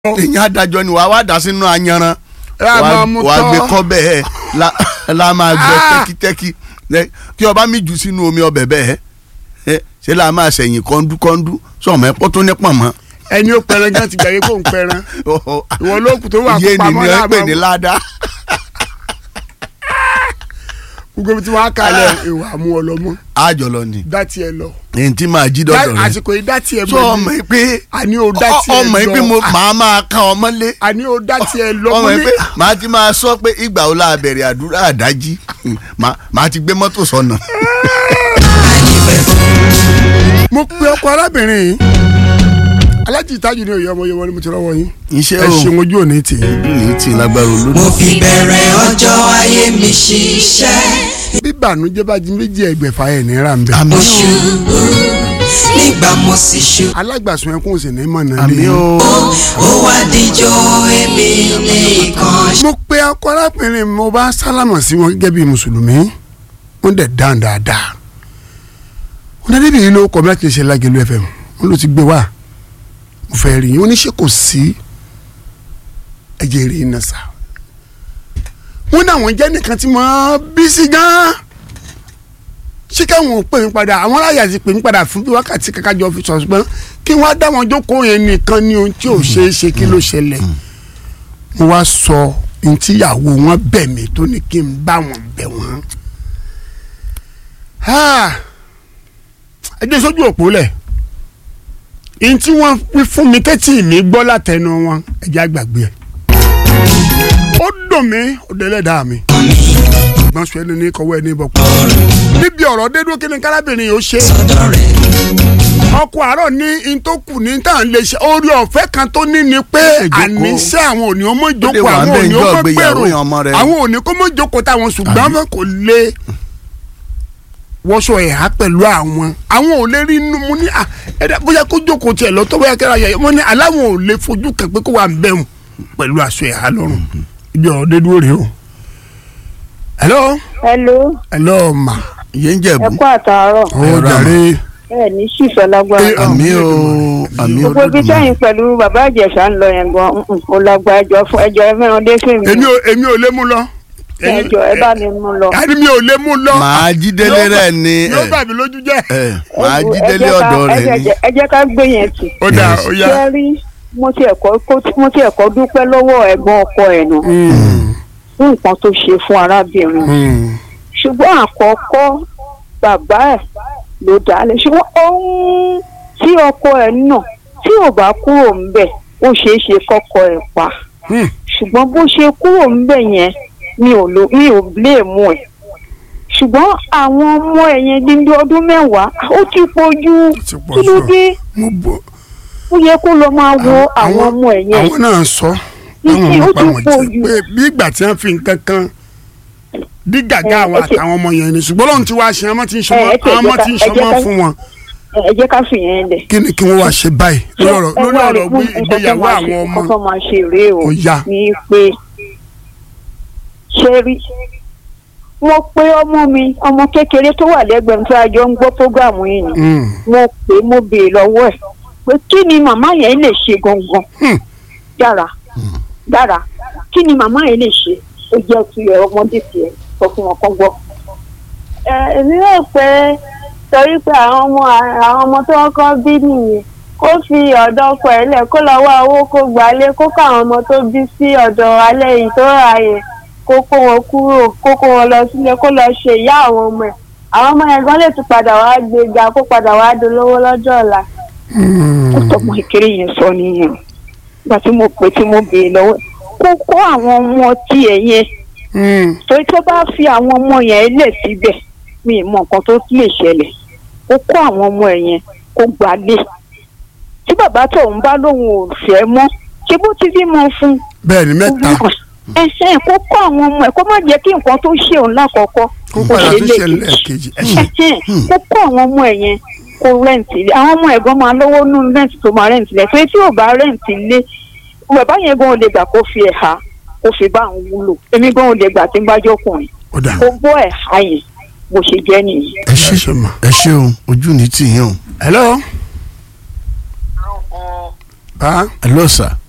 èyàn adájọ́ ni wàá wá dá sínú ayanran Ra máa mú wàá tọ́. gbé kọ́ bẹ́ẹ̀ la- la máa gbẹ Ah! tẹ́kítẹ́kí Ẹ, kí ọba mi jù sínú omi ọbẹ̀ bẹ́ẹ̀ ẹ, ṣé la máa ṣẹ̀yìn kọ́ńdúkọ́ńdú sọ̀mọ́ ẹ pọ́tó ní pọ̀nmọ́. ẹni ó pẹran gan ti gbàgbé kó ń pẹran ìwọ ló kù tó wà iye kó ni pamọ́ ni ẹ pè láàmú ní ládàá. gbogbo ibi tí wọ́n á kalẹ̀ ìwà mú ọ lọ mọ́ àjọ lọ ni dá tiẹ̀ lọ èyí tí máa jí dọ́dọ̀ rẹ àsìkò yìí dá tiẹ̀ sọ ọmọ yìí pé àní ó dá ọ- tiẹ̀ lọ ọmọ yìí pé mo máa máa ká ọmọ lé àní ó dá tiẹ̀ lọ ọmọ mo yìí ní pé màá ti máa sọ pé ìgbà wo la bẹ̀rẹ̀ àdúrà àdájí Màá- màá ti gbé mọ́tò sọnà. mo pe ọkọ arábìnrin yìí alájì ìtajú ni òye ọmọ yẹn wọlé mo ti rọwọ yín iṣẹ́ ẹ o ṣeun ojú òní tì í ojú ní ti lágbára olódò. mo fi bẹ̀rẹ̀ ọjọ́ ayé mi ṣiṣẹ́. bí bànújẹ́ bá jí méjì ẹgbẹ̀fà ẹ̀ náírà ń bẹ àmì mo o ṣubú nígbà mo sì ṣubú. alágbàsùn ẹkún sì ní mọ̀nà àmì o ó wá díjọ́ èmi nìkan. mo pe ọkọ arábìnrin mo bá sálámà sí wọn gẹ́gẹ́ bí mùsùlùmí wọ́n dẹ̀ dáhùn dáadáa wọ́n dẹ́ débi yìí ló kọ́ bí láti ṣe lágẹ̀lú fm wọ́n ló ti gbé wá mo fẹ́ rí yín wọ́n ní ṣé kò sí ẹ̀jẹ̀ rí iná sá wọ́n ní àwọn jẹ́ nìkan tí mo bí sí gan-an ṣé káwọn ò pè mí padà àwọn aráyà ti pè mí padà fún bí wákàtí kankan jọ fi sọ̀rọ̀ ṣùgbọ́n kí wọ́n á dá wọn jókòó yẹn nìkan ní ohun tí ò ṣeé ṣe kí ló ṣẹlẹ̀ mo wá sọ ohun tí ìyàwó wọn bẹ̀ mí tó ní kí n bá wọn bẹ̀ wọ́n. Ah, ẹ jẹ́ sójú òpó lẹ̀ ohun tí wọ́n wí fún mi tẹ́tí mi gbọ́ látẹnu wọn ẹ jẹ́ àgbàgbé ẹ̀. ó dùn mí ó délẹ̀dá mi ìgbọ́n sọ ẹni ní kọ́wọ́ ẹni bọ̀ pọ̀ níbi ọ̀rọ̀ dédú kí ni kárábìnrin yóò ṣe ọ̀dọ̀ rẹ̀ ọkọ àárọ̀ ní in tó kù ní tá à ń lè ṣe orí ọ̀fẹ́ kan tó ní ni pé Ìjókòó. àníṣe àwọn òní ọmọ lè ìjókòó wà àwọn bẹ́ẹ̀ òní ńjọ́ ọmọ ìgbéyàwó gbèrò yẹn ọmọ rẹ̀. àwọn òní kó mọ ìjókòó táwọn ṣùgbọ́n wọn kò lè wọ́ṣọ ẹ̀há pẹ̀lú àwọn àwọn ò lè rí inú mu ní à ẹ̀dá bóyá kó jókòó tiẹ̀ lọ́tọ́ bóyá kẹ́ra yẹ wọ́n ní aláwọn ò lè fojú kan pé kó wà ń bẹ̀rù pẹ̀lú aṣọ ẹ̀há lọ́rùn ibi ọ̀rọ̀ dé dúró rèé o. hello hello hello ma ìyẹn ń ẹ jẹ̀bú kú àtàárọ̀ ó Ẹ̀rọ jàre ẹ ní ṣìṣọ lágbára Eh, náà àmì o àmì gbogbo ibi olódùmarè. sẹ́yìn pẹ̀lú bàbá ìjẹ̀ṣà ń lọ yẹn gan ó lágbá ẹjọ́ fún ẹjọ́ ẹ mẹ́rin dé sí mi èmi ò èmi ò lè mú lọ. ẹjọ́ ẹ bá mi mú lọ. àní mi ò lè mú lọ. màá jí délé rẹ ni yóò ẹ bà mí lójú jẹ́. ẹ màá Ẹ jí jẹ́ délé ká- ọ̀dọ̀ ẹ rẹ jẹ́- ni. ẹ jẹ́ ká gbé yẹn tì. ó dà Yes. ó yá. ṣé rí mo ti ẹ̀kọ́ kó- mo ti ẹ̀kọ́ dúpẹ́ lọ́wọ́ ẹ̀gbọ́n ọkọ ẹ̀ nù fún nǹkan tó ṣe fún arábìnrin ṣùgbọ́n àkọ́kọ́ bàbá ẹ̀ ló dálé ṣùgbọ́n ohun tí ọkọ ẹ̀ nà tí ò bá kúrò ńbẹ̀ ó ṣeé ṣe kọ́kọ́ ẹ̀ pa ṣùgbọ́n bó ṣe kúrò ńbẹ̀ yẹn mi ò lo mi ò bléèmù ẹ̀ ṣùgbọ́n àwọn ọmọ ẹ̀ yẹn dídí ọdún mẹ́wàá ó ti pọ̀jù ti pọ̀ kí ló jù. dé mo bọ ó yẹ kó lọ máa wo àwọn ọmọ ẹ̀ yẹn àwọn náà sọ Títí àwọn ó ọmọ ti pa pọ̀ wọn jù. jẹ pé bí ìgbà tí wọn fi nǹkan kan dí gàgá Ẹ, àwọn ẹ ṣe- àtàwọn ọmọ yẹn ni ṣùgbọ́n lóun ti wá ṣe ọmọ tí ń ṣọmọ Ẹ, ẹ ṣe- àwọn ọmọ ẹ jẹ́ tí ń ká- ẹ ṣọmọ jẹ́ ká- fún wọn ẹ ẹ jẹ́ ká fìyẹn lẹ̀. kí ni kí wọ́n wá ṣe báyìí lórí ọ̀rọ̀ ẹ lórí wá rí ọ̀rọ̀ fún gbé- nǹkan tó ìgbéyàwó máa àwọn ṣe- ọmọ nǹkan tó máa ṣe rèé o Ó yá. ní pé ṣé rí mo pé ọmọ mi ọmọ kékeré tó wà lẹ́gbẹ̀ẹ́ mi tí a jọ ń gbọ́ prógáàmù yìí ni Mm. mo pè é mo béèrè lọ́wọ́ ẹ̀ pé kí ni màmá yẹn lè ṣe gangan Hmm. dára dára kí ni màmá yẹn lè ṣe ó jẹ́ ti ẹ̀ ọmọdé tiẹ̀ sọ fún wọn kán gbọ́. ẹ èmi rò pé torí pé àwọn ọmọ àwọn ọmọ tó ń kọ́ bí nìyẹn kó fi ọ̀dọ̀ ọkọ ẹ̀ lẹ̀ kó lọ wá owó kó gbalé kó kó àwọn ọmọ tó bí sí ọ̀dọ̀ alẹ́ yìí tó rà yẹn kó kó wọn kúrò kó kó wọn lọ sílé kó lọ ṣe ìyá àwọn ọmọ ẹ̀ àwọn ọmọ yẹn gan lè tún padà wá gbéga kó padà wá dolówó lọ́jọ́ ọ̀la Mm. ó tọmọ ìkéré yẹn sọ nìyẹn ìgbà tí mo pè tí mo béèrè lọ́wọ́ kó kó àwọn ọmọ tiẹ̀ yẹn Mm. torí tó bá fi àwọn ọmọ yẹn lẹ̀ síbẹ̀ mi ì mọ nǹkan tó lè ṣẹlẹ̀ kó kó àwọn ọmọ ẹ̀ yẹn kó gbalé tí bàbá tóun bá lóun ò fẹ́ mọ́ ṣé bó ti bímọ fún bẹ́ẹ̀ ni mẹ́ta ẹsẹ̀ kó kó àwọn ọmọ ẹ̀ kó má jẹ́ kí nǹkan tó ṣe òun lákọ̀ọ́kọ́ kó padà ṣe tó lè ṣẹlẹ̀ kejì ẹ ṣe ẹhẹ́n, kó kó àwọn ọmọ ẹ̀ yẹn kó rẹ́ǹtì ilé àwọn ọmọ ẹ̀gbọ́n máa lówó nínú rẹ́ǹtì tó máa rẹ́ǹtì ilé torí tí ò bá rẹ́ǹtì ilé bàbá yẹn gan ò lè gbà kó fi ẹ̀ha kó fi bá àwọn wúlò èmi gan ò lè gbà tí ń bá jọkùnrin ó dà kó gbọ́ ẹ̀ha yẹn bó ṣe jẹ́ nìyí. ẹ ṣe ṣe mà. ẹ ṣe o ojú ní tì yín o. hello bá ẹ lọ sà